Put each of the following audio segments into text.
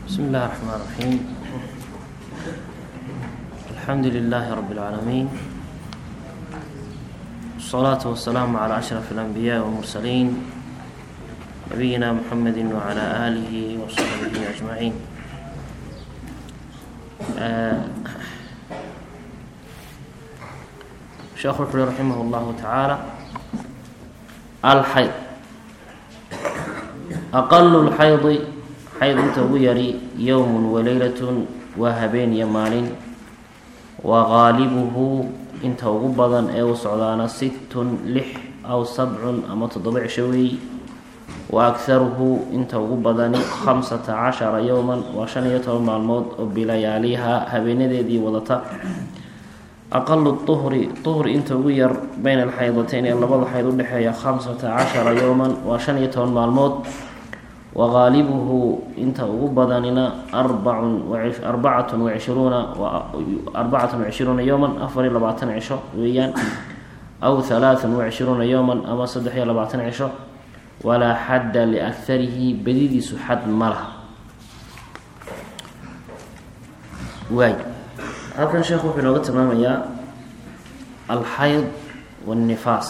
بسم الله الرحمن الرحيم الحمد لله رب العالمين والصلاة والسلام على أشرف الأنبياء والمرسلين نبينا محمد وعلى آله وصحبه أجمعين آه شيخ الحلي رحمه الله تعالى الحيض أقل الحيض xayd inta ugu yari yowmun waleylatun waa habeen iyo maalin wa qaalibuhu inta ugu badan ee u socdaana sittun lix aw sabcun ama toddoba cisho weey wa akharuhu inta ugu badani khamsata cashara yowman waa shan iyo toban maalmood oo bilayaaliha habeenadeedii wadata aqalu uhri uhri inta ugu yar bayna alxaydatayn ee labada xayd udhexeeya khamsata cashara yowman waa shan iyo toban maalmood waqaalibuhu inta ugu badanina arbacun arbacatun wacishruuna arbacatun wacishruuna yowman afar iyo labaatan cisho weeyaan aw halaathan wacishruuna yowman ama saddex iyo labaatan cisho walaa xadda liakharihi badidiisu xad ma laha waay halkan sheekhu wuxuu inooga tilmaamayaa alxayd waannifaas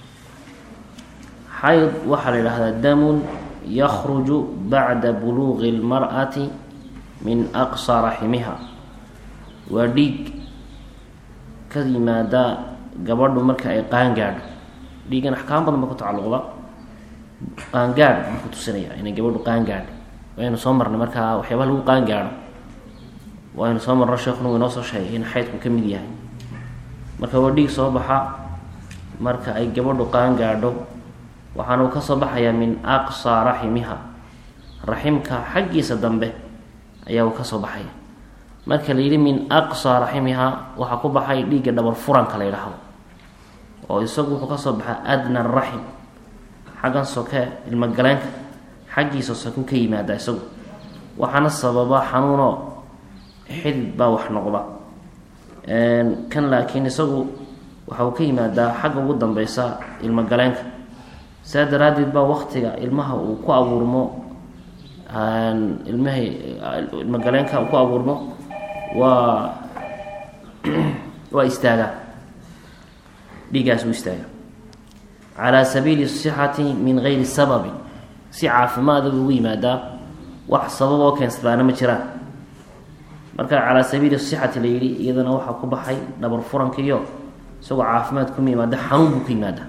xayd waxaa la yidhaahdaa damun yakruju bacda buluuqi اlmar'ati min aqsa raximiha waa dhiig ka yimaada gabadhu marka ay qaangaadho dhiigan axkaam badan ba ku tacalluqda qaangaadh buu ku tusinaya inay gabadhu qaangaadho waynu soo marnay markaa waxyaabaha lagu qaangaadho waynu soo marno sheekuna inoo soo sheegay in xaydku ka mid yahay marka waa dhiig soo baxa marka ay gabadhu qaangaadho waxaana uu ka soo baxayaa min aqsa raximiha raximka xaggiisa dambe ayaa uu ka soo baxaya marka la yidhi min aqsa raximiha waxaa ku baxay dhiigga dhabar furanka la yidhaahdo oo isagu wuxuu kasoo baxaa adna raxim xaggan soke ilmogaleenka xaggiisa soku ka yimaada isagu waxaana sababa xanuuno xidid baa wax noqda kan laakiin isagu waxa uu ka yimaadaa xagga ugu dambeysa ilmogaleenka saa daraaddeed baa waktiga ilmaha uu ku abuurmo ilmaha ilmogaleenka uu ku abuurmo waa waa istaagaa dhiigaas uu istaagaa calaa sabiili sixati min gayri sababin si caafimaada ugu yimaadaa wax sabab oo keensadaana ma jiraan marka calaa sabiili sixati la yidhi iyadana waxaa ku baxay dhabar furankiiyo isagoo caafimaad kuma yimaada xanuun buu ku yimaadaa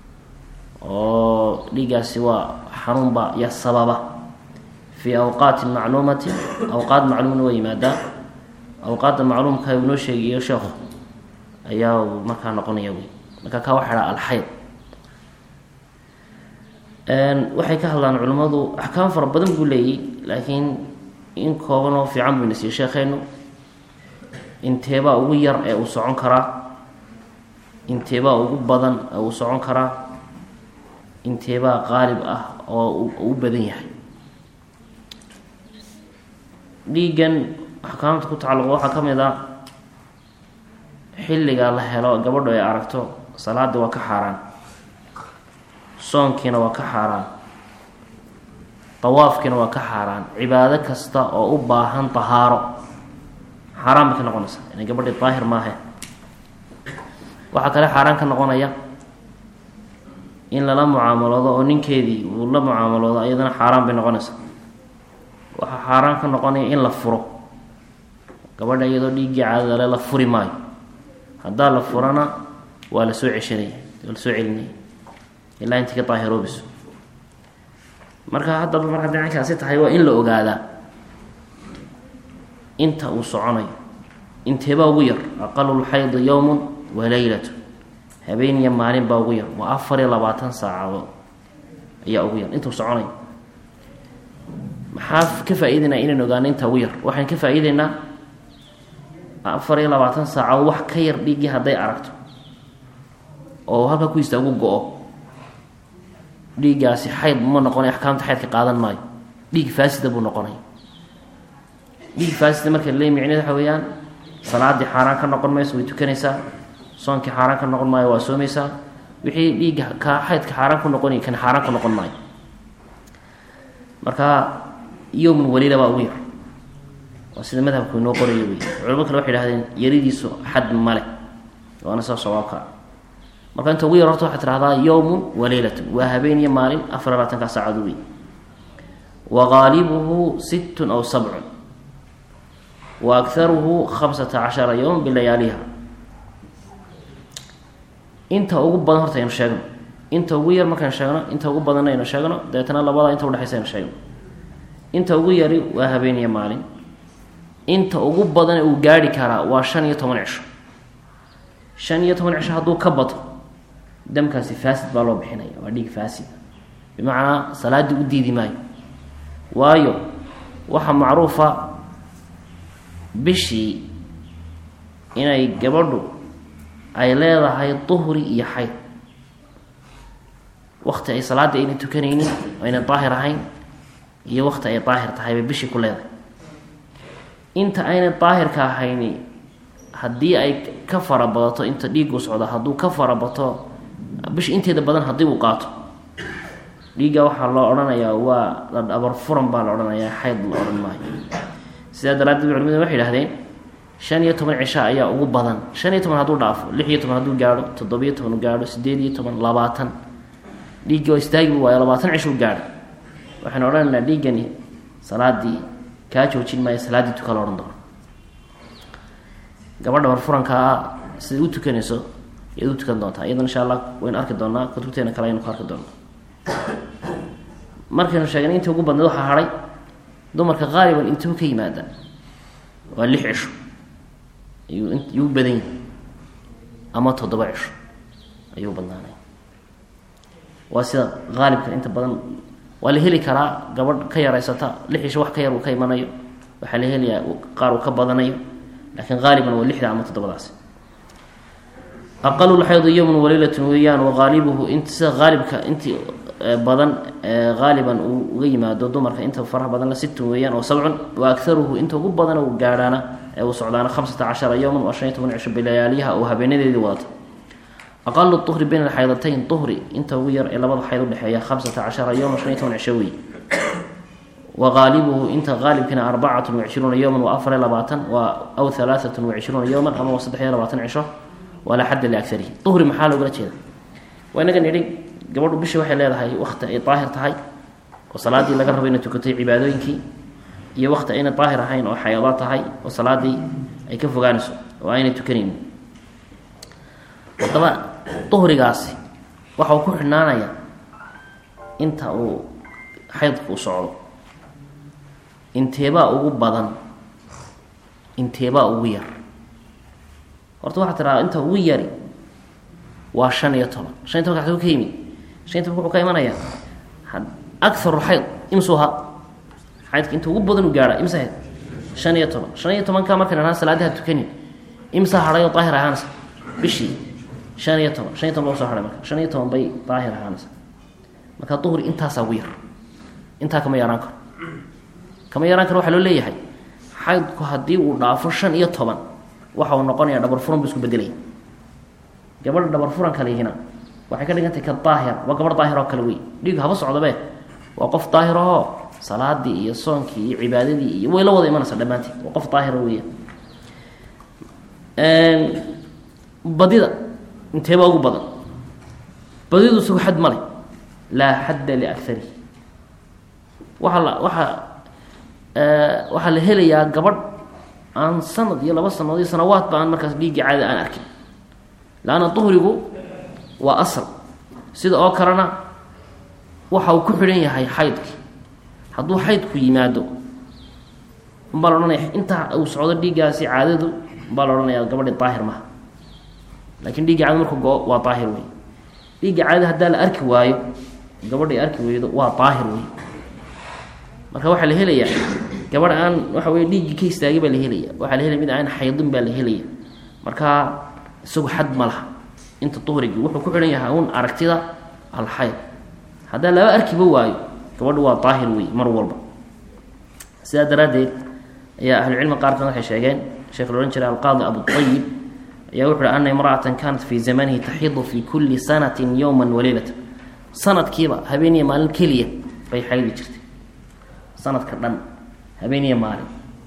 oo dhiigaasi waa xanuunba ya sababa fii awqaati macluumati awqaad macluumna waa yimaadaa awqaadda macluumka uu noo sheegayo sheekhu ayaa markaa noqonaya wey marka kaa waxa dhaa alxayd waxay ka hadlaan culimmadu axkaam fara badan buu leeyay laakiin in kooban oo fiican buu nasiiye sheekheenu inteebaa ugu yar ee uu socon karaa inteebaa ugu badan ee uu socon karaa inteebaa qaalib ah oo u badan yahay dhiiggan axkaamta ku tacalluqa waxaa ka mid a xilliga la helo gabadhu ay aragto salaadii waa ka xaaraan soonkiina waa ka xaaraan dawaafkiina waa ka xaaraan cibaado kasta oo u baahan tahaaro xaaraan bay ka noqonaysaa inay gabadhii daahir maahe waxaa kale xaaraan ka noqonaya in lala mucaamaloodo oo ninkeedii uu la mucaamaloodo iyadana xaaraan bay noqonaysaa waxaa xaaraan ka noqonaya in la furo gabadha iyadoo dhiiggii caadadale la furi maayo haddaa la furana waa la soo ceshanaya waa la soo celinaya ilaa intii ka daahiroobiso marka haddaba mar hadday caynkaasi tahay waa in la ogaadaa inta uu soconayo inteebaa ugu yar aqalulxaydi yowmun wa leylatu habeen iyo maalin baa ugu yar waa afar iyo labaatan saacadood ayaa ugu yar intuu soconayo maxaa ka faa-iideynaa inaan ogaano inta ugu yar waxaan ka faa-iideynaa afar iyo labaatan saacadood wax ka yar dhiiggii hadday aragto oo halka ku istaagu go-o dhiiggaasi xayd ma noqonay axkaamta xaydka qaadan maayo dhiig faasida buu noqonay dhiig faasida marka le micneed waxa weeyaan salaadii xaaraan ka noqon mayso way tukanaysaa soonkii xaaraan ka noqon maayo waa soomaysaa wixii dhiigga ka xaydka xaaraan ku noqonay kan xaaraan ku noqon maayo marka yowmun waliila baa ugu yar waa sida madhabku inoo qorayo wey culamo kale waxay idhahdeen yaridiisu xad male waana soo sawaabka marka inta ugu yar horta waxaad tidhahdaa yowmun wa leylatun waa habeen iyo maalin afar labaatanka saacado wey wa gaalibuhu sittun aw sabcun wa akharuhu khamsata cashara yowm bilayaaliha inta ugu badan horta aynu sheegno inta ugu yar markaynu sheegno inta ugu badanna aynu sheegno dabeetana labada inta udhexaysa aynu sheegno inta ugu yari waa habeen iyo maalin inta ugu badan uu gaarhi karaa waa shan iyo toban cisho shan iyo toban cisho hadduu ka bato damkaasi faasid baa loo bixinaya waa dhiig faasid bimacnaa salaaddii u diidi maayo waayo waxaa macruufa bishii inay gabadhu ay leedahay duhri iyo xayd wakti ay salaadda ayna tukanaynin ayna daahir ahayn iyo wakti ay daahir tahay bay bishii ku leedahay inta ayna daahirka ahayni haddii ay ka fara badato inta dhiigu socda hadduu ka fara bato bisha inteeda badan haddii uu qaato dhiigga waxaa loo odhanayaa waa la dhabar furan baa la odhanayaa xayd la odhan maayo sidaa daraaddeed culimadu waxay idhahdeen shan iyo toban cisho ayaa ugu badan shan iyo toban hadduu dhaafo lix iyo toban hadduu gaadho toddobiyo toban u gaadho sideed iyo toban labaatan dhiiggi oo istaagi waayo labaatan cishuu gaadho waxaynu odhanaynaa dhiiggani salaadii kaa joojin maayo salaaddii tuka la odhan doono gabadha barfurankaa siday u tukanayso iyaad u tukan doontaa iyadana insha allah waynu arki doonaa kutubteena kale aynu ku arki doonaa markaynu sheegnay intii ugu badneed waxaa hadhay dumarka qaaliban intuu ka yimaada waa lix cisho ayuu yuu badan yahay ama toddoba cisho ayuu badnaanay waa sida qaalibka inta badan waa la heli karaa gabadh ka yaraysata lix cisho wax ka yar uu ka imanayo waxaa la helayaa qaar uu ka badanayo laakiin qaaliban waa lixda ama toddobadaasi aqalulxaydu yowmun waleylatun weeyaan waqaalibuhu int sida qaalibka intii badan qaaliban uu uga yimaado dumarka inta faraha badan la sittun weeyaan oo sabcun wa akaruhu inta ugu badan uu gaadhaana ee uu socdaana khamsata cashara yowman waa shan iyo toban cisho bilayaaliyaha oo habeenadeedii wadata aqalu uhri bayna alxaydatayn uhri inta ugu yar ee labada xayd udhexeeya khamsata cashara yowman shan iyo toban cisho wey wa qaalibuhu inta qaalibkina arbacatun wacishruuna yowman waa afar iyo labaatan waa aw halaaatun wacishruuna yowman ama waa saddex iyo labaatan cisho walaa xadda liakarihi uhri maxaa loogala jeeda waa inaga nidhi gabadhu bishii waxay leedahay wakti ay daahir tahay oo salaadii laga rabo inay tukatay cibaadooyinkii iyo wakti ayna daahir ahayn oo xayado tahay oo salaadii ay ka fogaanayso oo aynay tukanaynin haddaba duhrigaasi waxa uu ku xidhnaanaya inta uu xaydku u socdo inteebaa ugu badan inteebaa ugu yar horta waxaa tiraa inta ugu yari waa shan iyo toban shan iyo tobanka xaduu ka yimid shan iyo tobanka wuxuu ka imanayaa akaru xayd imsuha xaydka inta ugu badan u gaadha imsa hayd shan iyo toban shan iyo tobanka markan ahaan salaadaha tukanin imsa hadhay oo daahir ahaanaysa bishii shan iyo toban shan iyo toban loo soo hahay marka shan iyo toban bay daahir ahaanaysa marka duhri intaasaa ugu yar intaa kama yaraan karo kama yaraan karo waxaa loo leeyahay xaydku haddii uu dhaafo shan iyo toban waxa uu noqonaya dhabar furan buu isku bedelaya gabadha dhabar furan kalihina waxay ka dhigantahay ka daahir waa gabadh daahir oo kale wey dhiig haba socdabe waa qof daahir ahoo salaadii iyo soonkii iyo cibaadadii iyo way la wada imanaysaa dhammaanteed waa qof daahira weya badida inteebaa ugu badan badidu isagu xad male laa xadda liakarihi waxaa la waxaa waxaa la helayaa gabadh aan sanad iyo laba sanadood iyo sanawaadba aan markaas dhiiggii caada aan arkin laanna duhrigu waa asal sida oo kalena waxa uu ku xidhan yahay xaydki hadduu xaydku yimaado umbaa la odhanaya intaa uu socdo dhiiggaasi caadadu umbaa la odhanayaa gabadhi daahir maha lakiin dhiigga caada markuu go-o waa daahir wey dhiigga caadada haddaa la arki waayo gabadhay arki weydo waa daahir wey marka waxaa la helayaa gabadh aan waxa wey dhiiggii ka istaagay baa la helaya waxaa la helaya mid aan xaydin baa la helaya marka isagu xad ma laha inta duhrigii wuxuu ku xidhan yahay un aragtida alxayd haddaa laba arkiba waayo gabadhu waa daahir wey mar walba sidaa daraaddeed ayaa ahlucilmi qaarkan waxay sheegeen sheekh la odhan jiray alqaadi abuayib ayaa wuxu uhi ana imra'atan kanat fii zamanihi taxidu fii kulli sanatin yowman waleylatan sanadkiiba habeeniya maalin keliya bay xaydi jirtay sanadka dhan habeeniya maalin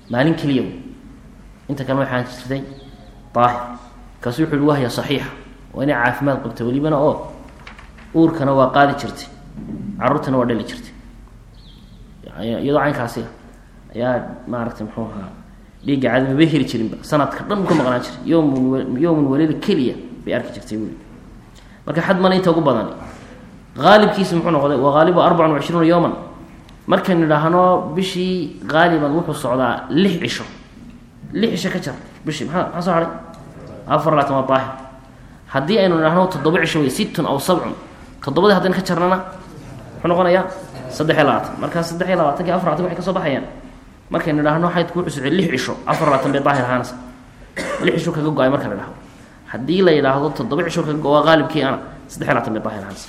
maalin keliya inta kalena waxaan jirtay daahir kaasu wuxu uhi wahya saxiixa waa inay caafimaad qabta welibana oo uurkana waa qaadi jirtay caruurtana waa dhali jirtay iyadoo caynkaasi ah ayaa maaragtay muxuu ahaa dhiigga caadi maba heli jirinba sanadka dhan ka maqnaan jiray yowmun yowmun walila keliya bay arki jirtay weli marka xad male inta ugu badan aalibkiisi muxuu noqday wa haalibu arbacan wacishruuna yowman markaynu idhaahno bishii haaliban wuxuu socdaa lix cisho lix cisho ka jar bishii maa maxaa soo haray afar laatan waa daahir haddii aynu idhaahno toddoba cisho wey sittun aw sabcun toddobadii haddaynu ka jarnana muxuu noqonayaa saddex iyo labaatan markaa saddex iyo labaatanki afar laatan waxay ka soo baxayaan markaynu idhaahno xaydku wuxuu socday lix cisho afar labaatan bay daahir ahaanaysa lix cisho kaga go-ay marka la idhahdo haddii la yidhaahdo toddoba cisho kaga go-a haalibkii ana saddex iyo labaatan bay daahir ahaanaysa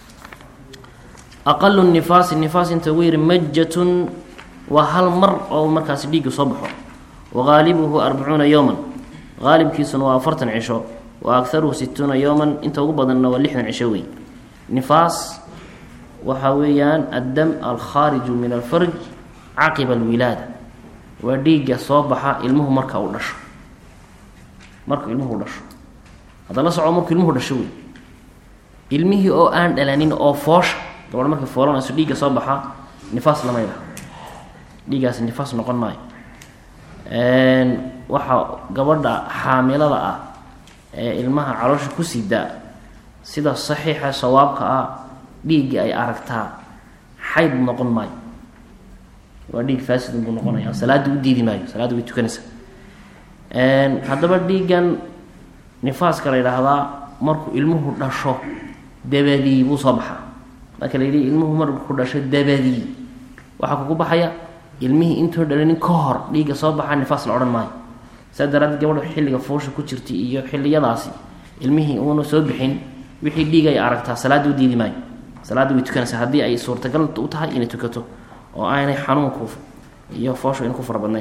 aqalu nifaasi nifaas inta ugu yiri majatun waa hal mar oo markaasi dhiigga soo baxo wa haalibuhu arbacuuna yowman haalibkiisuna waa afartan cisho wa agaruhu situuna yowman inta ugu badanna waa lixdan cisho wey nifaas waxa weeyaan addam alkhaariju min alfarj caqiba alwilaada waa dhiigga soo baxa ilmuhu marka uu dhasho marka ilmuhu dhasho hadda la soco markuu ilmuhu dhasho wey ilmihii oo aan dhalanin oo foosha gabadho markay foolanayso dhiigga soo baxaa nifaas lama yidhaha dhiiggaasi nifaas noqon maayo waxaa gabadha xaamilada ah ee ilmaha caloosha ku sidaa sida saxiixa sawaabka ah dhiigga ay aragtaa xayd noqon maayo waa dhiig faasidun buu noqonaya salaadda u diidi maayo salaadda way tukanaysaa haddaba dhiiggan nifaaska la yidhaahdaa markuu ilmuhu dhasho dabadii buu soo baxaa marka la yidhi ilmuhu marku dhasho dabadii waxaa kugu baxaya ilmihii intoo dhalanin ka hor dhiigga soo baxaa nifaas la odhan maayo saa daraadeed gabadha xilliga fuusha ku jirta iyo xilliyadaasi ilmihii uuna soo bixin wixii dhiig ay aragtaa salaadda u diidi maayo salaadda way tukanaysaa haddii ay suurtagal u tahay inay tukato oo aanay xanuunku iyo fooshu in ku fara badnayn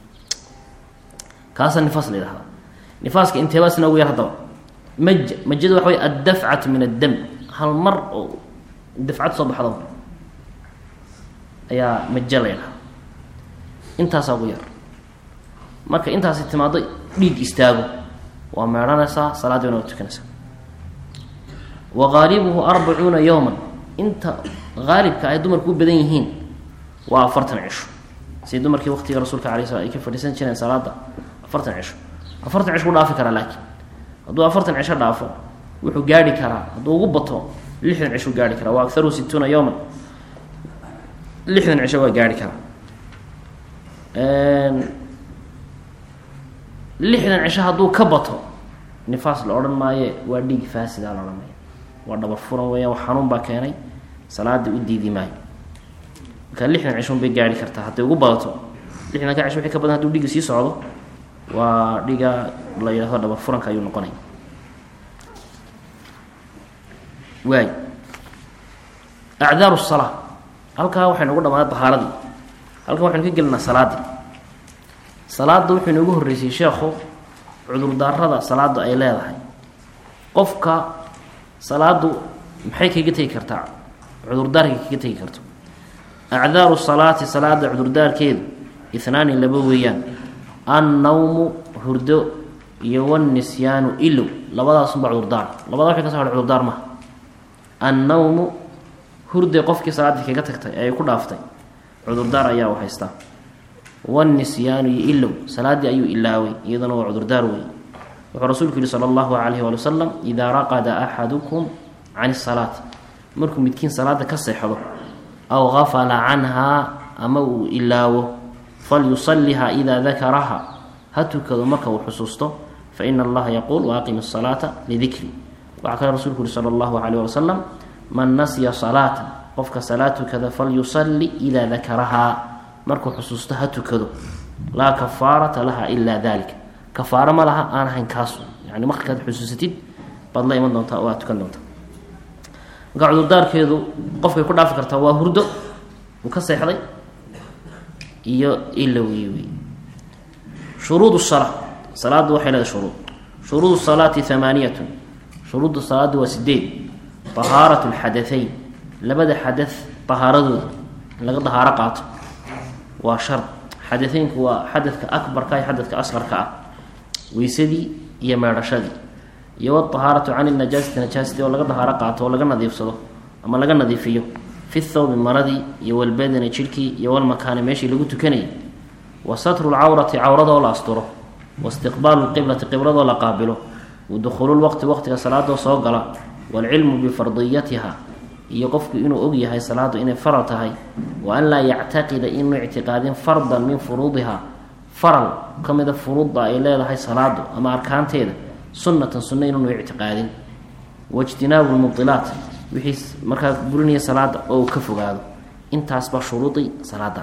kaasaa nifaas la yidhahdaa nifaaska inteebaasna ugu yar haddaba maj majada waxa wey addafcatu min addam hal mar oo dafcad soo baxdo ayaa majo la ydhaha intaasaa ugu yar marka intaasi timaado dhiig istaago waa meedhanaysaa salaaddiina waa tukanaysaa wa haalibuhu arbacuuna yowman inta haalibka ay dumarku u badan yihiin waa afartan cisho si dumarkii waqtiga rasuulka alay slam ay ka fadhiisan jireen salaada afartan cisho afartan cisho u dhaafi karaa laakiin hadduu afartan cisho dhaafo wuxuu gaarhi karaa hadduu ugu bato lixdan cisho gaarhi karaa wa agaruhu situuna yowman lixdan cisho waa gaarhi karaa lixdan cisho hadduu ka bato nifaas la odhan maaye waa dhiig faasida la odhan maayo waa dhabar furan weeyaan wax xanuun baa keenay salaada u diidi maayo marka lixdan cishon bay gaarhi kartaa hadday ugu badato lixdanka cisho wixii ka badan haduu dhiigga sii socdo waa dhiga la yidhahdo dhabar furanka ayuu noqonaya waay acdaaru salaa halkaa waxaynu ugu dhamaaday bahaaradii halkan waxaynu ka gelinaa salaadii salaada wuxuu inoogu horreysay sheekhu cudurdaarada salaadu ay leedahay qofka salaadu maxay kaga tegi kartaa cudurdaarkay kaga tegi karto acdaaru salaati salaada cudurdaarkeedu ihnaani laba weeyaan annawmu hurdo iyo wanisyaanu ilow labadaasunba cudurdaar labada waxay ka so hadhay cudurdaar maha annawmu hurday qofkii salaaddii kaga tagtay ee ay ku dhaaftay cudurdaar ayaa u haystaa wanisyaanu iyo ilow salaaddii ayuu ilaaway iyaduna waa cudurdaar wey wuxuu rasuulku yihi sala allahu calayhi waali wasalam idaa raqada axadukum can isalaati markuu midkiin salaada ka seexdo aw gafala canhaa ama uu ilaawo falyusaliha idaa dakaraha ha tukado marka uu xusuusto fa ina allaha yaquul waaqim asalaata lidikri waxaa kale rasuulku yihi sala allahu calayh wali wasalam man nasiya salaatan qofka salaad tukada falyusali idaa dakarahaa markuu xusuusto ha tukado laa kafaarata laha ilaa dalika kafaaro ma laha aan ahayn kaasu yani markaad xusuusatid baad la iman doontaa oo aad tukan doontaa marka cudurdaarkeedu qofkay ku dhaafi kartaa waa hurdo uu ka seexday iyo ilowi wey shuruud salaa salaaddu waxay leedahay shuruud shuruud salaati hamaaniyatun shuruudda salaadda waa sideed tahaarat lxadahayn labada xada tahaaradooda in laga dahaaro qaato waa shard xadateynku waa xadadka akbarka iyo xadadka asqarka ah weysadii iyo meedhashadii iyo wadahaaratu can najaasati najaasati oo laga dahaaro qaato oo laga nadiifsado ama laga nadiifiyo fi thawbi maradii iyo walbadani jidhkii iyo walmakaani meeshii lagu tukanayay wa satru lcawrati cawradoo la asturo waistiqbaalu lqiblati qibladoo la qaabilo wadukhuulu lwaqti waqtiga salaadoo soo gala waalcilmu bifardiyatiha iyo qofku inuu og yahay salaadu inay faral tahay wa an laa yactaqida inuu ictiqaadin fardan min furuudiha faral ka mida furuudda ay leedahay salaadu ama arkaanteeda sunnatan sunna inuunu ictiqaadin waijtinaabu lmubilaat wixii markaa burinaya salaada oo uu ka fogaado intaasbaa shuruudii salaada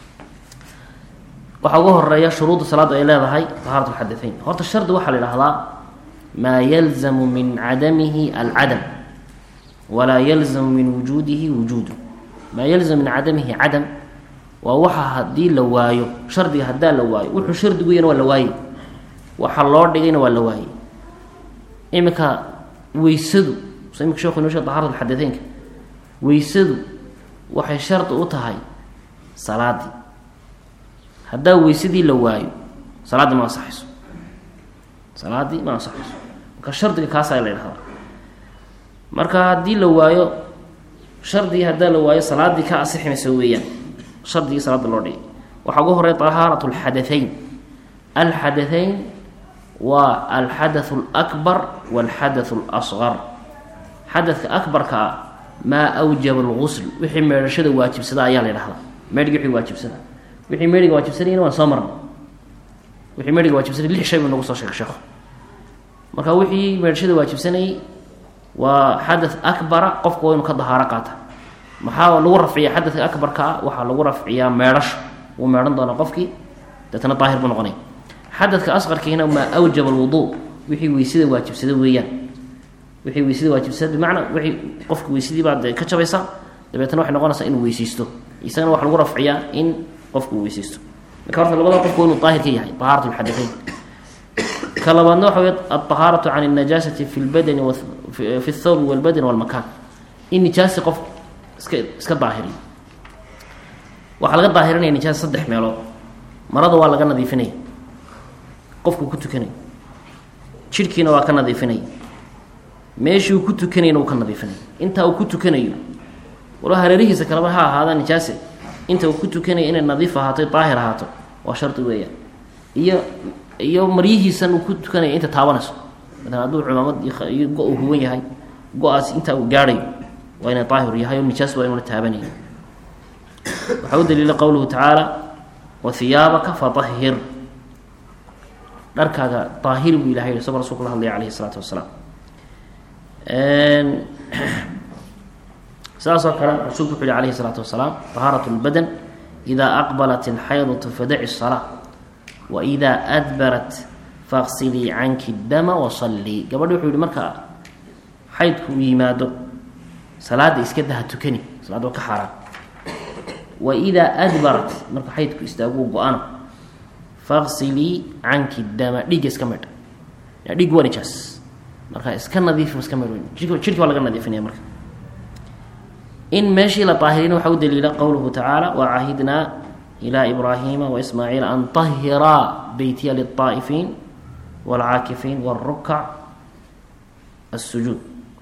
waxaa uga horeeya shuruudda salaaddu ay leedahay tahaarat lxadateyn horta shardi waxaa la idhahdaa maa yalzamu min cadamihi alcadam walaa yalzamu min wujuudihi wujuudu maa yalzamu min cadamihi cadam waa waxa haddii la waayo shardiga haddaa la waayo wuxuu shardigu yana waa la waayey waxa loo dhigayna waa la waayey iminka weysadu so imika sheekhu inoo sheeg tahaarat alxadateynka weysadu waxay shardi u tahay salaadii haddaa weysadii la waayo salaaddii ma ansaxayso salaaddii ma ansaxayso marka shardiga kaasaa la idhahdaa marka haddii la waayo shardigii haddaa la waayo salaaddii ka asixi mayso weeyaan shardigii salaada loo dhigay waxaa ugu horey tahaarat alxadateyn alxadateyn waa alxadathu alakbar walxadathu alasqar xadadka akbarka ah maa awjaba algusl wixii meedhashada waajibsada ayaa la ydhahdaa meedhigi wixii waajibsada wixii meedhiga waajibsanayna waan soo marnay wixii meedhiga waajibsanay lix shay buu nagu soo sheegay sheekhu marka wixii meedhashada waajibsanayay waa xadath akbara qofku waa inuu ka dahaaro qaata maxaa lagu rafciya xadadka akbarka ah waxaa lagu rafciyaa meedhasho wuu meedhan doonaa qofkii deetana daahir buu noqonaya xadadka asqarkiina maa awjaba alwuduu wixii weysada waajibsada weeyaan wixii weysada waajibsada bimacnaa wixii qofka weysadii baa dee ka jabaysa dabeetana waxay noqonaysaa inuu weyseysto isagana waxa lagu rafciyaa in qofku uu weyseysto marka horta labada qofku inuu daahir ka yahay tahaarat lxadateyn ka labaadna waxa wey alطahaaratu can اnajaasati fi lbadani fi اthawbi walbadani walmakaan in nijaasi qof iska iska daahiriyo waxaa laga daahirinaya nijaasa saddex meelood marada waa laga nadiifinaya qofkuu ku tukanaya jidhkiina waa ka nadiifinaya meeshii uu ku tukanayana uu ka nadiifinaya intaa uu ku tukanayo walo hareerihiisa kaleba ha ahaada nijaase inta uu ku tukanaya inay nadiif ahaato daahir ahaato waa shardi weeyaan iyo iyo maryihiisan uu ku tukanaya inta taabanayso maalan hadduu cumaamad iyo go- uu huwan yahay go-aas intaa uu gaadhayo waa inay daahir yahay oo nijaas waa inuuna taabanaya waxaa u daliila qowluhu tacaala wa hiyaabaka fatahhir dharkaaga daahir buu ilahay isagoo rasulku la hadlaya calayhi isalaatu wasalaam sidaas oo kale rasuulku wuxu yihi alayhi isalaatu wasalaam tahaarat lbadan idaa aqbalat alxaydatu fadaci salaa wa idaa adbarat faqsilii canki dama wasallii gabadhi wuxuu yihi marka xaydku uu yimaado salaada iska daha tukani salaada waa ka xaaraan wa idaa adbarat marka xaydku istaaguu go-ana faqsilii canki dama dhiigga iska midha dhig waa nijaas marka iska nadiif iska midh jidhki waa laga nadiifinaya marka in meeshii la daahirina waxaa u daliila qowluhu tacaala wacahidnaa ilaa ibraahiima waismaaciila an tahiraa beytiya lilطaa'ifiin wاlcaakifiin wاlrukac الsujuud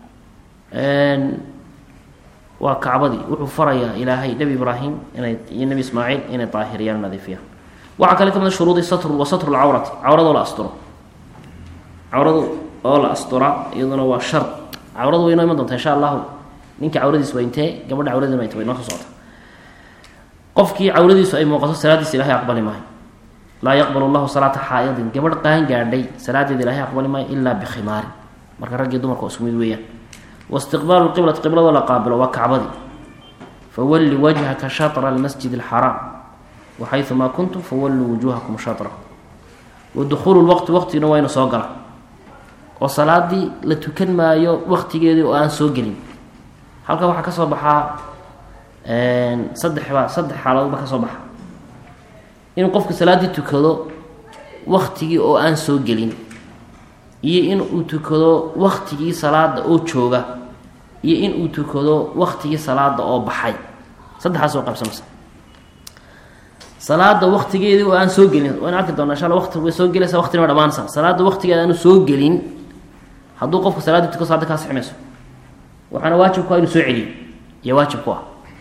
waa kacbadii wuxuu farayaa ilaahay nebi ibraahim inay iyo nebi ismaaciil inay daahiriyaan nadiifiyaan waxaa kale ka mid a shuruudi satr wa satru lcawrati cawradoo la asturo cawradu oo la astura iyaduna waa shard cawradu way inoo iman doonta insha allahu ninka cawradiis waa intee gabadha cawradiis waa inte way noo soo socota qofkii cawradiisu ay muuqato salaadiisa ilahay aqbali maayo laa yaqbal llahu salaata xaa'idin gabadh qaan gaadhay salaadeeda ilahay aqbali maayo ilaa bikhimaarin marka raggii dumarka isku mid weeyaan waistiqbaalu lqiblati qibladoo la qaabilo waa kacbadii fawalli wajhaka shatra almasjid alxaraam waxayumaa kuntum fawalluu wujuuhakum shatrahu wa dukhuulu lwaqti waqtigina waa inu soo gala oo salaadii la tukan maayo waqtigeedii oo aan soo gelin halkan waxaa ka soo baxaa saddexba saddex xaaladoodba ka soo baxa inuu qofku salaaddii tukado waktigii oo aan soo gelin iyo in uu tukado waktigii salaada oo jooga iyo in uu tukado waktigii salaada oo baxay saddexaas oo qaybsamaysa salaada waktigeedii oo aan soo gelin waan arki doonaa insha alla waqti way soo gelaysaa waqtina way dhamaanaysaa salaada waktigeeda aanu soo gelin hadduu qofka salaadii tuko salaada kaa sixi mayso waxaana waajib ku ah inuu soo celiyo iyo waajib ku ah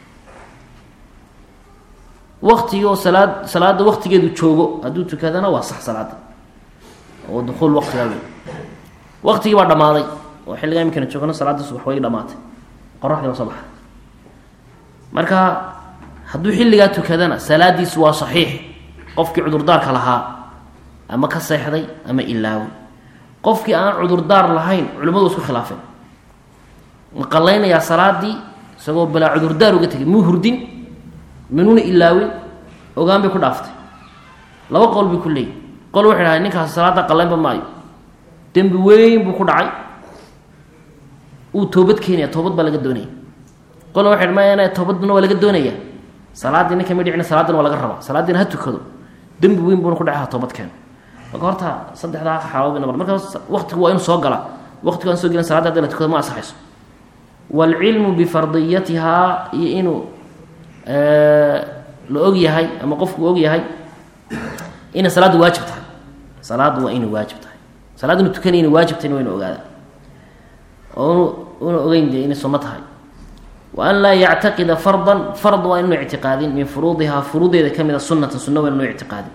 waktigii oo salaad salaada waktigeedu joogo hadduu tukadana waa sax salaada oo dukuul waqtigaa wey waktigii baa dhammaaday oo xilligaa iminkana joogno salaada subax way dhamaatay qoraxdii waa soo baxay marka hadduu xilligaa tukadana salaadiisu waa saxiix qofkii cudurdaarka lahaa ama ka seexday ama ilaaway qofkii aan cudurdaar lahayn culimmadu isku khilaafeen ma qallaynayaa salaadii isagoo balaa cudurdaar uga tegay muu hurdin minuuna ilaawin ogaan bay ku dhaaftay laba qowl bay ku leeyihi qol waxay dhahay ninkaasi salaada qallaynba maayo dembi weyn buu ku dhacay uu toobad keenaya toobad baa laga doonaya qolna waxay dh maya toobadna waa laga doonaya salaaddii ninka ma dhicina salaadina waa laga rabaa salaaddiina ha tukado dembi weyn buuna ku dhacay ha toobad keeno marka horta saddexdaa xaalood bay noqon marka waqtigu waa inuu soo galaa waqtigu aan soo gelin salada hadii la tukado ma asaxayso waalcilmu bifardiyatihaa iyo inuu la og yahay ama qofku og yahay inay salaaddu waajib tahay salaaddu waa inay waajib tahay salaad inu tukanay inay waajib tahay waa inu ogaada oo una ogeyn dee inay sunno tahay wa an laa yactaqida fardan fard waa inuu ictiqaadin min furuudihaa furuudeeda ka mida sunatan sunno waa inuu ictiqaadin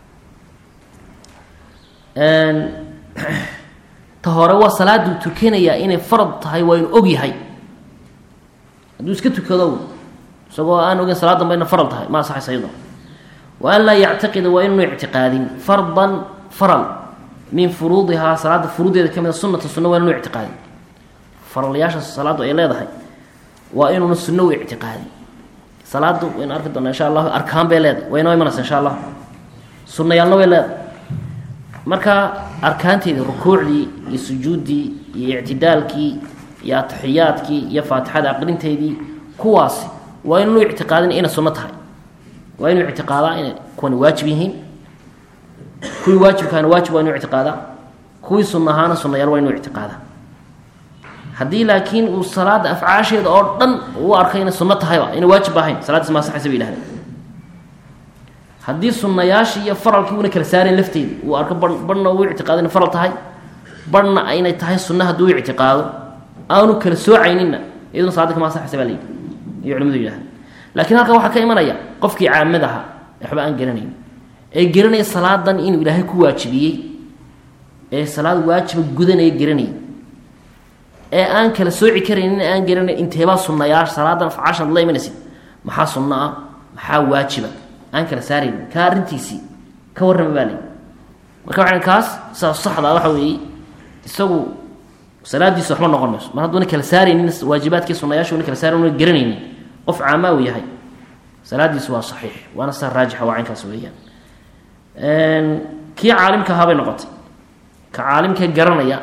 ta hore waa salaaduu tukanayaa inay farad tahay waa inuu og yahay hadduu iska tukado isagoo aan ogeyn salaad danba ina faral tahay ma asaxaysa iyado wa an laa yactaqida waa inuu ictiqaadin fardan faral min furuudihaa salaada furuudeeda ka mida sunata sunno waa inuu ictiqaadin faralyaasha salaaddu ay leedahay waa inuuna sunno u ictiqaadin salaaddu waynu arki doonaa insha allahu arkaan bay leedahay way noo imanaysa insha allah sunnayaalna way leedahay marka arkaanteedii rukuucdii iyo sujuuddii iyo ictidaalkii iyo atixiyaadkii iyo faatixada aqrinteedii kuwaasi waa inuu ictiqaadin inay sunno tahay waa inuu ictiqaadaa inay kuwani waajib yihiin kuwii waajibkaana waajib waa inuu ictiqaadaa kuwii sunnahaana sunnayaal waa inuu ictiqaadaa haddii laakiin uu salaada afcaasheeda oo dhan u arkay inay sunno tahayba inay waajib ahayn salaaddiis ma asaxaysa bay yihahdeen haddii sunnayaashii iyo faralkii una kala saareen lafteeda uu arko ba barhna uu ictiqaado inay faral tahay barhna inay tahay sunna hadduu u ictiqaado aanu kala soocayninna iyaduna salaadda kama asaxaysa baa layidhi iyo culimadu yidhahda laakiin halkan waxaa ka imanaya qofkii caamad ahaa waxba aan garanayn ee garanaya salaadan inuu ilaahay ku waajibiyey ee salaad waajiba gudanaya garanaya ee aan kala sooci karaynin aan garanay inteebaa sunnayaasha salaadan afcaashaad la imanaysid maxaa sunno ah maxaa waajiba aan kala saaraynin ka arrintiisii ka warrama baa layi marka waxaan kaas saas saxda waxa weeye isagu salaadiisu waxba noqon mayso mar hadduuna kala saaraynin waajibaadkii sunnayaasha una kala saarayn una garanaynin qof caamaa uu yahay salaadiisu waa saxiix waana saa raajixa waa caynkaas weeyaan kii caalimka ahaa bay noqotay ka caalimka garanaya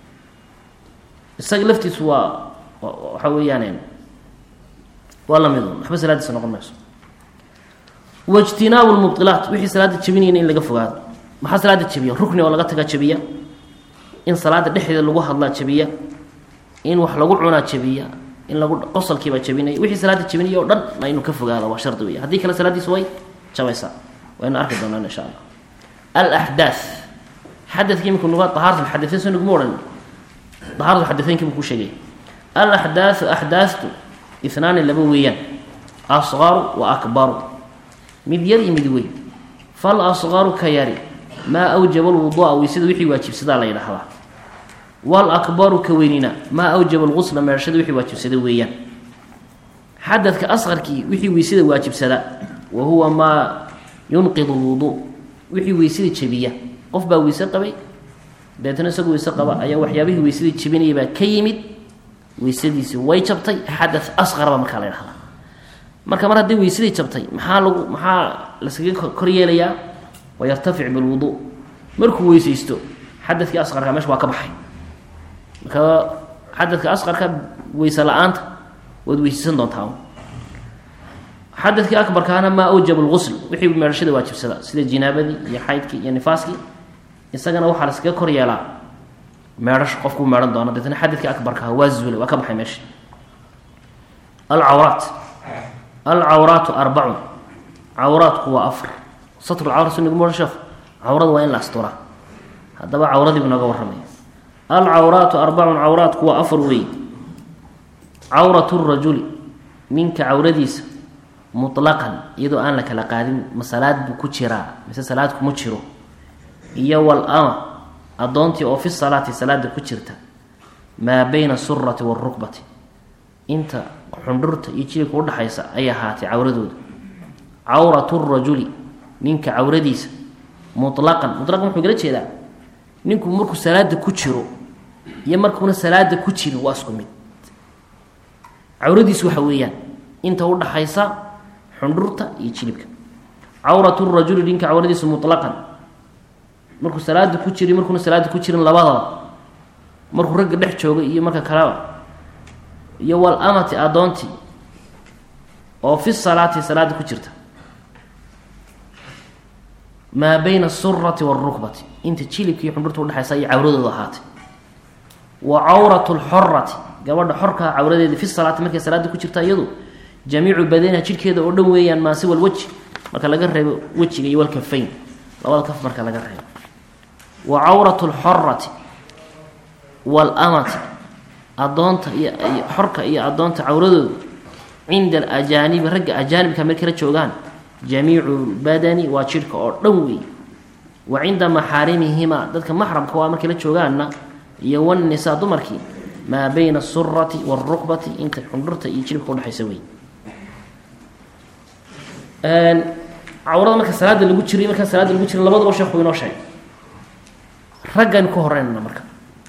isaga laftiisu waa waxa weeyaan waa lamid un waxba salaadiisa noqon mayso waijtinaabu lmubilaat wixii salaada jebinayna in laga fogaado maxaa salaada jebiya rukni oo laga tagaa jebiya in salaada dhexdeeda lagu hadlaa jebiya in wax lagu cunaa jebiya in lagu qosalkiibaa jebinaya wixii salaada jebinaya o dhan na inuu ka fogaado waa shardi wey haddii kale salaadiisu way jabaysaa waynu arki doonaan insha allah alaxdaa xadadka imika nuga ahaarta xadaeyn so nuguma odhan ahaaratu xadaeynki buu ku sheegay alaxdaau axdaatu inaani laba weeyaan asqaru wa akbaru mid yar iyo mid weyn fal asqaru ka yari maa awjaba alwudua weysada wixii waajibsadaa la yidhaahdaa walakbaru ka weynina maa awjaba algusla meerashada wixii waajibsada weeyaan xadadka asqarkii wixii weysada waajibsada wa huwa maa yunqidu lwuduu wixii weysada jebiya qof baa weyse qabay deetna isagoo weyse qaba ayaa waxyaabihii weysada jebinaya baa ka yimid weysadiisi way jabtay xada asqar baa markaa la ydhahdaa marka mar haddii weysadii jabtay maxaa lagu maxaa laskaga kor yeelayaa wayartafic bilwuduu markuu weysaysto xadadkii asqarka meesha waa ka baxay marka xadadka asqarka weyse la-aanta waad weysaysan doontaa xadadkii akbarkaana maa awjaba lgusl wixii meerashada waajibsada sida jinaabadii iyo xaydkii iyo nifaaskii isagana waxaa laskaga kor yeelaa meedhash qofkuu meedhan doono deetna xadadkii akbarkaha waa zuulay waa ka baxay meesha alcawraat alcawraatu arbacun cawraadku waa afar satrulcawra su niguma ohan sheekhu cawrada waa in la asturaa haddaba cawradiibu nooga warramaya alcawraatu arbacun cawraadku waa afar weey cawratu rajuli ninka cawradiisa mutlaqan iyadoo aan la kala qaadin ma salaad buu ku jiraa mise salaad kuma jiro iyo wal ama addoontii oo fi salaati salaada ku jirta maa bayna asurati waalrukbati inta xundhurta iyo jilibka udhaxaysa ay ahaatay cawradooda cawratu rajuli ninka cawradiisa mutlaqan mutlaqan wuxuu gala jeedaa ninku markuu salaada ku jiro iyo markuuna salaada ku jirin waa isku mid cawradiisu waxa weeyaan inta udhaxaysa xundhurta iyo jilibka cawratu rajuli ninka cawradiisa mutlaqan markuu salaada ku jiri markuuna salaada ku jirin labadaba markuu ragga dhex jooga iyo marka kaleba iyo wal amati addoontii oo fi salaati salaada ku jirta maa bayna asurati waalrukbati inta jilibka iyo xundhurta udhexaysa ayay cawradooda ahaatay wa cawratu lxorati gabadha xorkaa cawradeeda fi salaati markay salaada ku jirta iyadu jamiicu badaniha jidhkeeda oo dhan weeyaan maa siwa lweji marka laga reebo wejiga iyo walkafayn labada kaf marka laga reebo wa cawratu lxorati waalamati addoonta iyo xorka iyo addoonta cawradooda cinda alajaanibi ragga ajaanibka markay la joogaan jamiicu badani waa jidhka oo dhan weey wa cinda maxaarimihima dadka maxramka waa markay la joogaanna iyo wannisaa dumarkii maa bayna asurati waalrukbati inta xundhurta iyo jilibka udhexaysa wey cawrada marka salaada lagu jiro markaan salaada lagu jirin labadaba sheekhu inoo sheegay raggaynu ka horeynana marka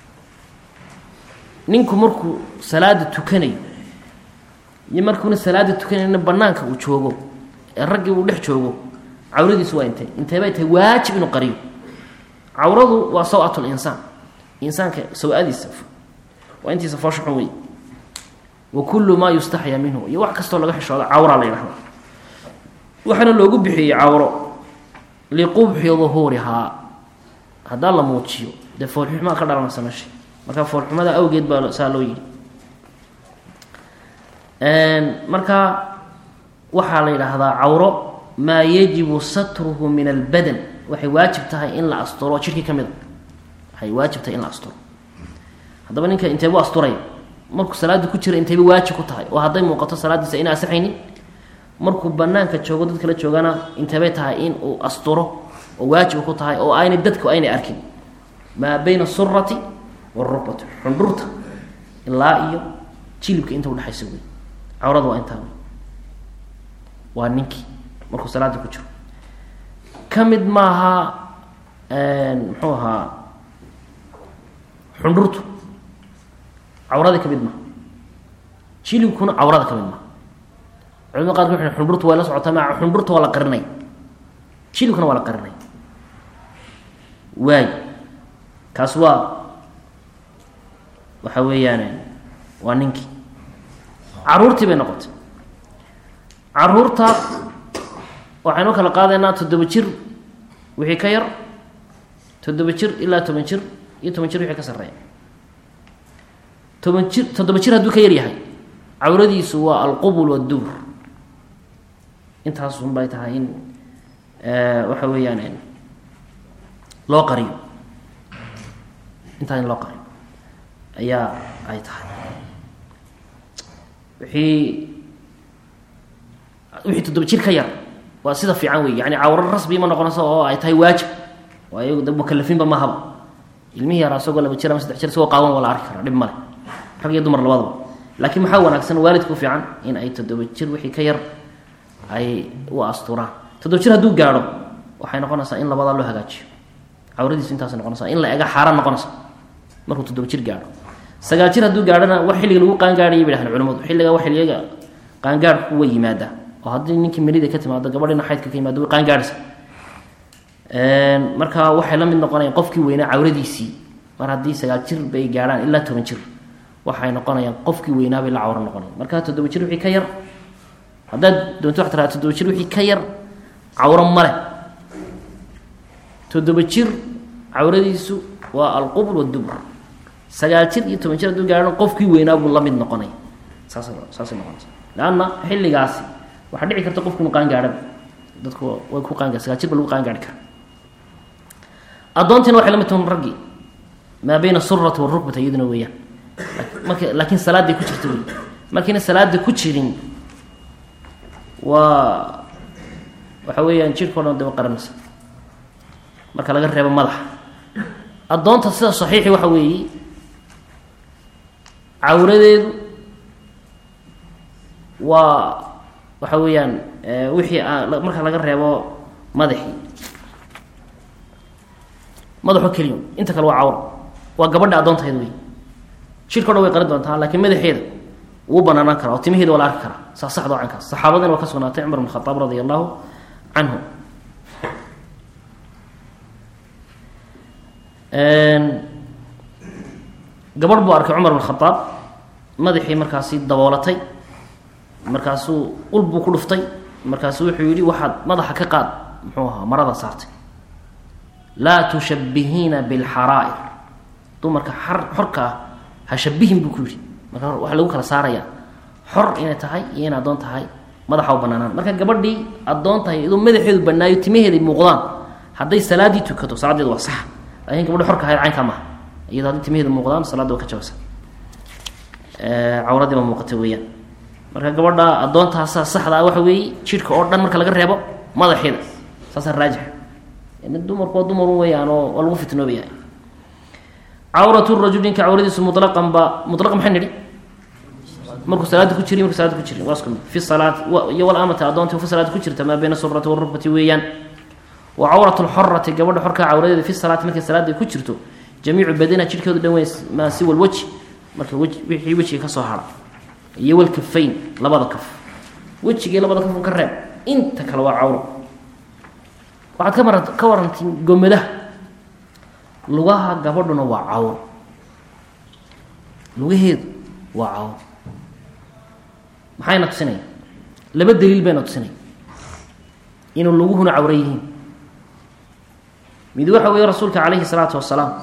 ninku markuu salaada tukanayo iyo markuuna salaada tukanayna banaanka uu joogo ee raggii uu dhex joogo cawradiisu waa intee intee bay tahay waajib inuu qariyo cawradu waa sawatul insaan insaanka saw-adiisa waa intiisa fooshaxun wey wa kullu maa yustaxya minhu iyo wax kastoo laga xishooda cawraa la yidhahda waxaana loogu bixiyey cawro liqubxi duhuurihaa haddaa la muujiyo dee foolxumaa ka dhalanaysa meesha marka foolxumada awgeed baa saa loo yidhi marka waxaa la yidhaahdaa cawro maa yajibu satruhu min albadan waxay waajib tahay in la asturo jidhkii ka mid a waxay waajib tahay in la asturo haddaba ninka inteebu asturaya markuu salaada ku jira inteyba waajib ku tahay oo hadday muuqato salaadiisa ina asixaynin markuu banaanka joogo dad kala joogana inteebay tahay in uu asturo oo waajib ku tahay oo aynay dadku aynay arkin maa bayna asurati waalrukbati xundhurta ilaa iyo jilibka inta udhexaysa wey cawrada waa intaa wey waa ninkii markuu salaada ku jiro ka mid maaha muxuu ahaa xundhurtu cawrada ka mid maaha jilibkuna cawrada ka mid maaha culamada qaarka waxay xundhurtu way la socotaa maa xundhurta waa la qarinay jilibkuna waa la qarinay waay kaas waa waxa weeyaan waa ninkii caruurtii bay noqotay caruurta waxaynu kala qaadaynaa toddoba jir wixii ka yar toddoba jir ilaa toban jir iyo toban jir wixii ka sarreeya toban jir toddoba jir hadduu ka yar yahay cawradiisu waa alqubul waddubur intaasun bay tahay in waxa weeyaan loo qariyo intaa in loo qariyo ayaa ay tahay wixii wixii toddoba jir ka yar waa sida fiican wey yani cawro rasbi ma noqonayso oo ay tahay waajib waa iyagu da mukalafiinba mahaba ilmihii yaraa isagoo laba jir ama saddex jir isagoo qaawan waa la arki karaa dhib male rag iyo dumar labadaba laakiin maxaa wanaagsan waalidka u fiican in ay toddoba jir wixii ka yar ay u asturaan toddoba jir hadduu gaadho waxay noqonaysaa in labadaa loo hagaajiyo cawradiisu intaasay noqonaysaa in la ega xaaraan noqonaysa markuu toddoba jir gaadho sagaal jir hadduu gaadhona wax xilliga lagu qaangaadhaya bay dhahdeen culimadu xilliga wax xilliyaga qaangaadhku way yimaadaa oo haddii ninkii melida ka timaado gabadhina xaydka ka yimaado way qaangaadhaysa marka waxay la mid noqonayaan qofkii weynaa cawradiisii mar haddii sagaal jir bay gaadhaan ilaa toban jir waxay noqonayaan qofkii weynaa bay la cawro noqonayan marka toddoba jir wixii ka yar haddaad doonto wax tiraa toddoba jir wixii ka yar cawro male toddoba jir cawradiisu waa alqubl wadubr sagaal jir iyo toban jir hadduu gaadho qofkii weynaa buu la mid noqonaya saas saasay noqonaysa leanna xilligaasi waxaa dhici karta qofku inu qaan gaadhaba dadku way ku qaangaar sagaal jir ba lagu qaangaari kara addoontiina waxay la mid tahay raggii maa bayna surati warukbata iyaduna weeyaan marka laakiin salaaday ku jirta wey markayna salaada ku jirin waa waxa weeyaan jirkao dhan daba qaranaysa marka laga reebo madaxa addoonta sida saxiixi waxa weeye cawradeedu waa waxa weeyaan wixii marka laga reebo madaxii madaxo keliya inta kale waa cawra waa gabadha addoontaheeda wey jirka o dhan way qarin doontaa laakiin madaxeeda wuu banaanaan karaa oo timaheeda waa la arki karaa saa saxda waa cankaas saxaabadina waa ka sugnaatay cumar bn khadaab radia allahu canhu gabadh buu arkay cumar bn khadaab madaxii markaasi daboolatay markaasuu ul buu ku dhuftay markaasuu wuxuu yihi waxaad madaxa ka qaad muxuu ahaa marada saartay laa tushabihiina bilxaraa'ir dumarka xar xorka ah ha shabihin buu ku yihi marka waxaa lagu kala saarayaa xor inay tahay iyo in addoon tahay madaxa u banaanaan marka gabadhii addoon tahay iyadoo madaxeedu banaayo timaheeday muuqdaan hadday salaaddii tukato salaadeedu waa sax laakiin gabadhi xorka ahayd caynkaa maaha iyadoo hadday timaheedu muuqdaan salaadda waa ka jabasa cawradii baa muuqata weeyaan marka gabadha addoontaasaa saxda ah waxa weeye jidhka oo dhan marka laga reebo madaxeeda saasaa raajix dumarku waa dumarun weeyaan oo waa lagu fitnoobaya cawratu rajul ninka cawradiisu mulaqan ba mulaqan maxay nidhi markuu salaada ku jiri markuu salaada ku jirin waa isku mid fi salaat iyo walamata addoonti fi salaada ku jirta maa bayna surati warukbati weeyaan wa cawratu lxorati gabadha xorkaa cawradeeda fi salaati markay salaada ku jirto jamiicu badana jidhkeedu dhan weyn maa siwa lweji marka wej wixii wejiga ka soo hara iyo walkafayn labada kaf wejigii labada kaf ka reeb inta kale waa cawro waxaad ka mara ka warantiin gomadaha lugaha gabadhuna waa cawro lugaheedu waa cawro maxayna tusinaya laba daliil bayna tusinaya inuu luguhuna cawro yihiin mid waxa weeye rasuulka calayhi salaatu wasalaam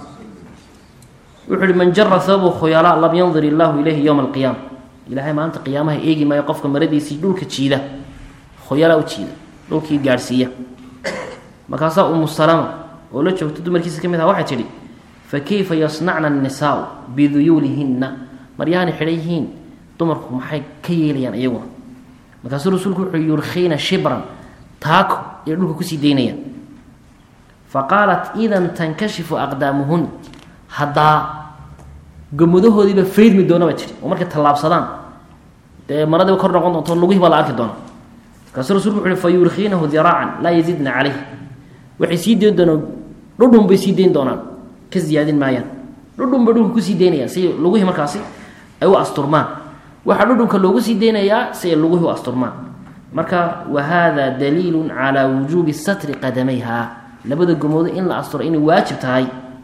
wuxu uhi man jara hababu khuyalaa lam yandir illaahu ilayhi yowma alqiyaama ilaahay maalinta qiyaamaha eegi maayo qofka maradiisii dhulka jiida khuyalaa u jiida dhulkii gaadhsiiya markaasaa umu salama oo la joogto dumarkiisa ka mid aha waxay tidhi fa kayfa yasnacna annisaau biduyuulihinna maryahanay xidhan yihiin dumarku maxay ka yeelayaan iyaguna markaasuu rasuulku wuxuu yurkiina shibran taako ay dhulka kusii daynayaan fa qaalat idan tankashifu aqdaamuhun haddaa gomadahoodiiba faydmi doona ba jiri oo markay tallaabsadaan dee maradiiba kor noqon doonto lugihii baa la arki doona markaasuu rasulku wuxu uhi fa yurkiinahu diraacan laa yazidna caleyh waxay sii dayn doonaan dhudhun bay sii dayn doonaan ka ziyaadin maayaan dhudhun bay dhulka kusii daynayaan si lugihii markaasi ay u asturmaan waxaa dhudhunka loogu sii daynayaa si ay lugihii u asturmaan marka wa hada daliilun calaa wujuubi satri qadamayha labada gomoodo in la asturo inay waajib tahay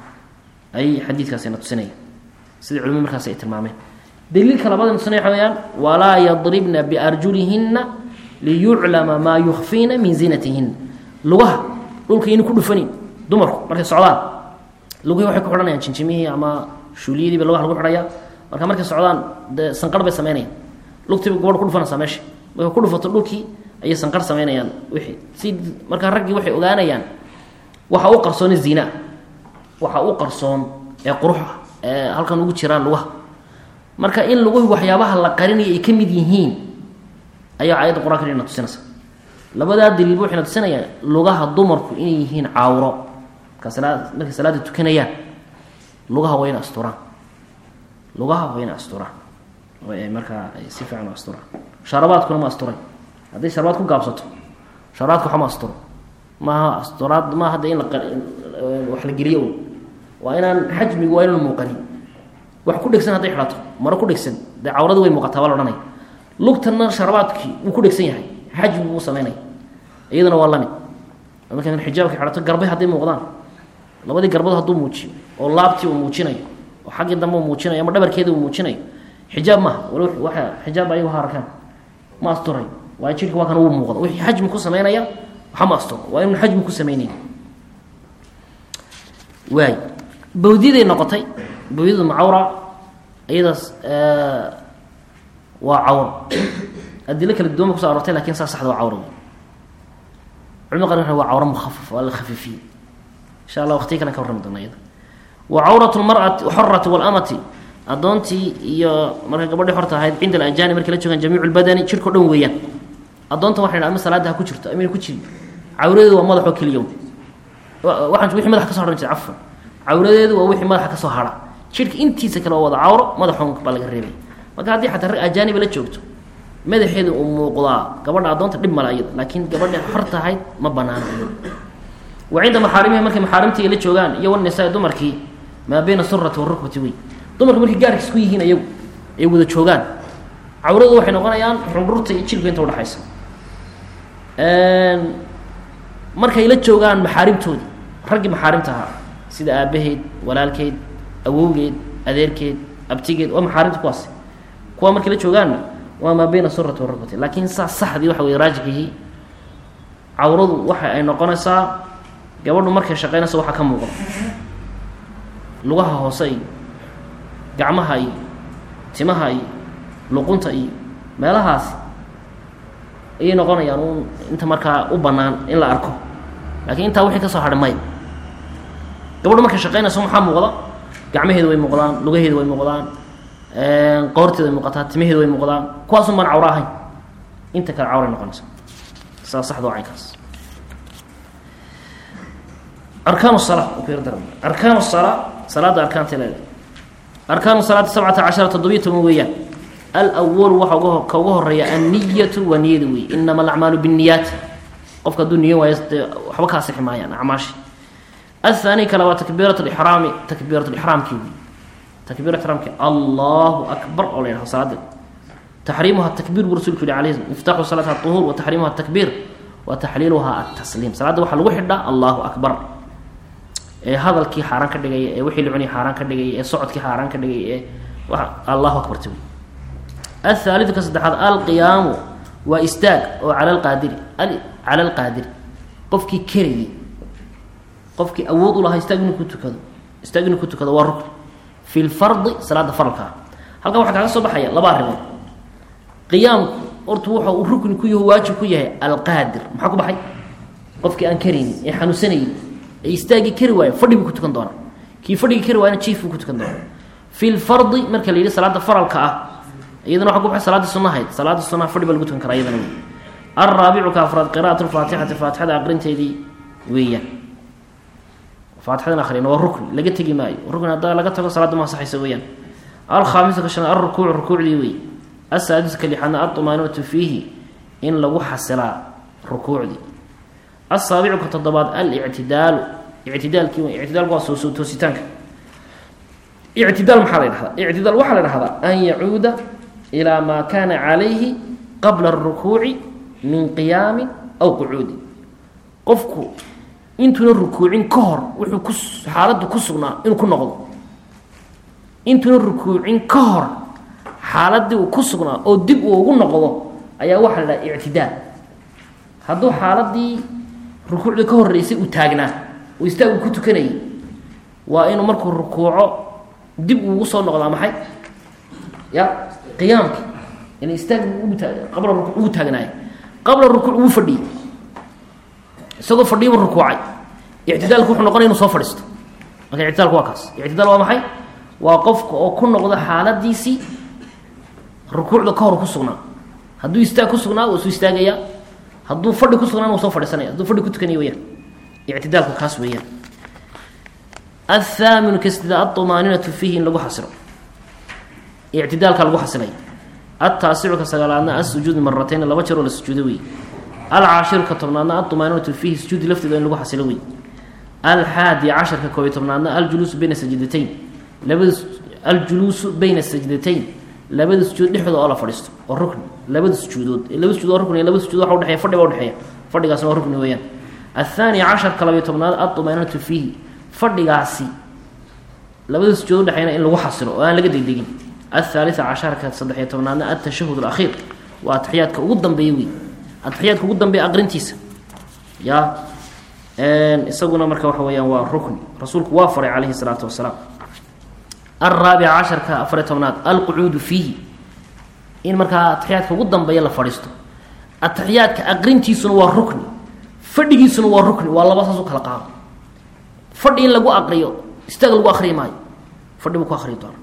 ay xadiidkaasina tusinaya sida culimadu markaas ay tilmaameen daliilka labada tusinaya waxa weyaan walaa yadribna biarjulihinna liyuclama maa yukfiina min zinatihin lugaha dhulka yayna ku dhufanin dumarku markay socdaan lugihii waxay ku xidhanayaan jinjimihii ama shuuliyadiiba lugaha lagu xidhaya marka markay socdaan dee sanqar bay samaynayaan lugtiiba gabadha ku dhufanaysaa meesha markay ku dhufato dhulkii ayay sanqar samaynayaan wixii si markaa raggii waxay ogaanayaan waxa u qarsooni ziina waxa u qarsoon ee quruxa ee halkan ugu jiraan lugaha marka in luguhi waxyaabaha la qarinaya ay ka mid yihiin ayaa aayadda qur-aanka ina tusinaysa labadaa daliilba waxayna tusinayaan lugaha dumarku inay yihiin cawro marka salaa markay salaada tukanayaan lugaha waa ina asturaan lugaha waa ina asturaan oo ay markaa ay si fiican u asturaan sharabaadkuna ma asturay hadday sharabaad ku gaabsato sharabaadka waxa ma asturo maaha asturaad maaha hadda in la wax la geliyo un waa inaan xajmigu waa inaan muuqanin wax ku dhegsan hadday xidhato maro ku dhegsan dee cawrada way muuqataa waa la odhanaya lugtanna sharabaadkii wuu ku dhegsan yahay xajmi buu samaynaya iyadana waa lamid marka xijaabka xidhato garbay hadday muuqdaan labadii garbood hadduu muujiyo oo laabtii uu muujinayo oo xaggii dambe uu muujinayo ama dhabarkeeda uu muujinayo xijaab maaha wal waa xijaab ayagu ha arkaan ma asturay waayo jidhka waa kan wuu muuqda wixii xajmi ku samaynaya waxa ma asturo waa inuu xajmi ku samaynayn waay bawdiyaday noqotay bawdyadu macawra iyadaas waa cawro adilo kala duwan ba kuso arortay lakin saa saxda waa cawra culimada qaar waa cawro mukhafaf waa la khafiifiyey insha allah waqtiga kalen ka warrami doona iyada wa cawratu lmar'ati xorati walamati addoontii iyo marka gabadhii horta ahayd cinda alajaani markay la joogaan jamiicu lbadani jirko dhan weeyaan addoonta waxay dhaha ama salaada ha ku jirto amayna ku jirin cawradeedu waa madaxoo keliya waxaan wixii madaxa ka so hahan jira cafan cawradeedu waa wixii madaxa ka soo hara jirka intiisa kale waa wada cawro madaxoon baa laga reebay marka haddii xataa rag ajaaniba la joogto madaxeedu uu muuqdaa gabadha addoonta dhib mala iyada laakiin gabadha horta ahayd ma banaana wa cinda maxaarimihi markay maxaarimtii la joogaan iyo wanisaa dumarkii maa bayna surati warukbati wey dumarku markay gaarkiis ku yihiin ayagu ay wada joogaan cawradu waxay noqonayaan xundhurta iyo jilka inta udhexaysa markay la joogaan maxaarimtoodii raggii maxaarimta ahaa sida aabaheed walaalkeed awowgeed adeerkeed abtigeed waa maxaarimta kuwaas kuwa markay la joogaanna waa maa bayna surati warukbati laakiin saa saxdii waxa wey raajixihii cawradu waxa ay noqonaysaa gabadhu markay shaqeynaysa waxaa ka muuqda lugaha hoose iyo gacmaha iyo timaha iyo luqunta iyo meelahaas ayay noqonayaan un inta markaa u bannaan in la arko laakiin intaa wixii ka soo hadhay maya gabadhu markay shaqeynayso maxaa muuqda gacmaheedu way muuqdaan lugaheedu way muuqdaan qoorteeda way muuqataa timaheedu way muuqdaan kuwaasun baan cawro ahayn inta kale cawray noqonaysa saa saxda waa caynkaas arkaan sala arkaan salaa salaada arkaanta leeda arkaanu salaati sabcata cashara toddobiyo toban weeyaan alwalu waxa uga ka uga horeeya anniyatu waa niyada wey inama alacmaalu binniyaati qofka hadduu niyo waayo dee waxba kaa sixi maayaan acmaashi athaani kale waa takbiirat lixraami takbiirat lixraamkii wey takbiirat ixraamki allahu akbar oo la yidhaho salaada taxriimuha takbiir buu rasulku yihi alayhi miftaaxu salaati aطuhuur wa taxriimuha takbiir wa taxliiluha atasliim salaadda waxaa lagu xidhaa allahu akbar ee hadalkii xaaraan ka dhigaya ee wixii la cunay xaaraan ka dhigaya ee socodkii xaaraan ka dhigaya ee allahu akbarta wey athaalidu ka saddexaad alqiyaamu waa istaag oo cala alqaadiri cala alqaadiri qofkii kerayay qofkii awood u lahaa istaag inuu ku tukado istaag inuu ku tukado waa rukn fi lfardi salaada faralka ah halkan waxaa kaaga soo baxaya laba arrimood qiyaamku horta wuxa uu rukni ku yaho waajib ku yahay alqaadir maxaa ku baxay qofkii aan karaynin ee xanuunsanayay ee istaagii kari waayo fadhi buu ku tukan doonaa kii fadhigii kari waayana jiif buu ku tukan doonaa fi lfardi marka la yidhi salaada faralka ah iyadana waxa ku baxay salaadii sunnahayd salaada sunnaha fadhi baa lagu tukan karaa iyadana wey alraabicu ka afraad qira'at lfaatixati faatixada aqrinteedii weeyaan faatixadan akhriyana waa rukni laga tegi maayo rukni haddaa laga tago salaadda ma ansaxaysa weeyaan alkhaamisu ka shanaad alrukuucu rukuucdii wey asaadisu ka lixaadna alطumaaninatu fiihi in lagu xasilaa rukuucdii asaabicu ka toddobaad alictidaalu ictidaalkii wey ictidaalku waa soo soo toositaanka ictidaal maxaa la dhahdaa ictidaal waxaa la dhahdaa an yacuuda ilaa maa kaana calayhi qabla اrukuuci min qiyaamin aw qucuudin qofku intuuna rukuucin ka hor wuxuu ku xaaladdu ku sugnaa inuu ku noqdo intuuna rukuucin ka hor xaaladii uu ku sugnaa oo dib uu ugu noqdo ayaa waxaa la dhaha ictidaal hadduu xaaladii rukuucda ka horeysay uu taagnaa uu istaagu ku tukanayay waa inuu markuu rukuuco dib uugu soo noqdaa maxay ya qiyaamki ina istaag qabla rukuuc ugu taagnaay qabla rukuuc ugu fadhiyey isagoo fadhiyibu rukuucay ictidaalku wuxuu noqonaya inu soo fadhiisto marka ictidaalku waa kaas ictidaal waa maxay waa qofka oo ku noqda xaaladiisii rukuucda ka hor ku sugnaa hadduu istaag ku sugnaa wuu soo istaagayaa hadduu fadhi ku sugnaan wuu soo fadhiisanaya hadduu fadhi ku tukanaya weyaan ictidaalku kaas weeyaan athaaminu ka sida aطumaaninatu fiihi in lagu xasilo ictidaalka lagu xasilay ataasicu ka sagaalaadna asujuud maratayn laba jeeroo la sujuudo wey alcaashiru ka tobnaadna aطumaaninatu fiihi sujuudi lafteeda in lagu xasilo wey alxaadi casharka koobiy tobnaadna aljuluusu bayna sajdatayn labada aljuluusu bayna sajdatayn labada sujuud dhexdooda oo la fadhiisto oo rukni labada sujuudood laba sujuud oo rukni labada sujuud waxa udhexeya fadhi baa udhexeeya fadhigaasna waa rukni weeyaan athaani casharka labayo tobnaad aطumaaninatu fiihi fadhigaasi labada sujuud udhexeyna in lagu xasilo oo aan laga degdegin athaalita casharka saddexiyo tobnaadna altashahud alakhiir waa ataxiyaadka ugu dambeeya wey ataxiyaadka ugu dambeeya aqrintiisa ya isaguna marka waxa weeyaan waa rukni rasuulku waa faray calayhi salaatu wasalaam alraabica casharka afariyo tobnaad alqucuudu fiihi in markaa ataxiyaadka ugu dambeeya la fadhiisto ataxiyaadka aqrintiisuna waa rukni fadhigiisuna waa rukni waa laba saas u kala qaado fadhi in lagu aqriyo istaag lagu akriyi maayo fadhi buu ku akriyi doona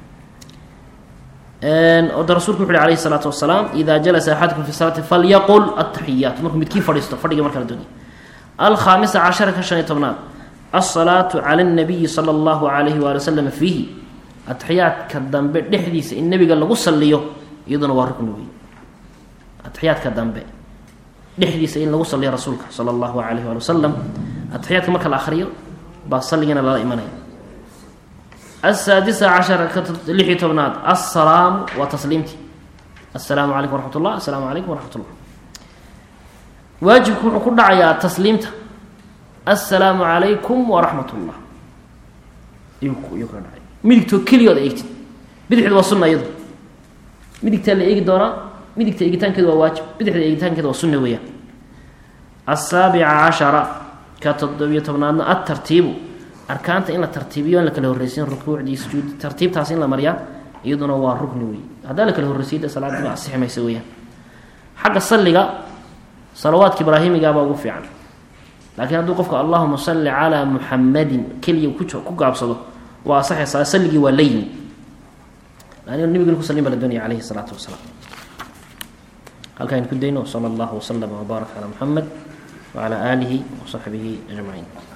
oda rasulku wuxu uhi alayhi الsalaatu wasalaam ida jalasa axadukum fi salaati falyaqul ataxiyaat markuu midkii fadhiisto fadhiga marka la doonaya alkhaamisa cashara ka shan iyo tobnaad alsalaatu cala اnabiyi salى اllahu alayhi waali wasalam fiihi ataxiyaadka dambe dhexdiisa in nebiga lagu saliyo iyaduna waa rukni wey ataxiyaadka dambe dhexdiisa in lagu saliyo rasuulka sala allahu alayh waali wasalam ataxiyaadka marka la akriyo baa salligana lala imanaya asaadisa cashara ka lix iyo tobnaad assalaamu waa tasliimtii assalaamu calaykum waraxmat ullah assalaamu calaykum waraxmat ullah waajibku wuxuu ku dhacayaa tasliimta assalaamu calaykum waraxmat ullah iyuu iyuu kala dhacay midigtoo keligood eegtid bidixda waa sunna iyadu midigtaa la eegi doonaa midigta eegitaankeedu waa waajib bidixda eegitaankeeda waa sunna weeyaan asaabica cashara ka toddobiyo tobnaadna atartiibu arkaanta in la tartiibiyo in la kala horreysiin rukuucdii sujuudi tartiibtaas in la mariyaa iyaduna waa rukni wey haddaa la kala horreysiyo de salaadiba asixi maysa weeyaan xagga salliga salawaadka ibraahimigaabaa ugu fiican laakiin hadduu qofka allahuma salli calaa muxamadin keliya ku ku gaabsado waa asaxaysaa salligii waa la yimi laann nabigana ku sallin baa la doonaya calayhi salaatu wasalaam halkaa aynu ku dayno sala allahu waslama wbaarak calaa muxamed wacalaa aalihi wasaxbihi ajmaciin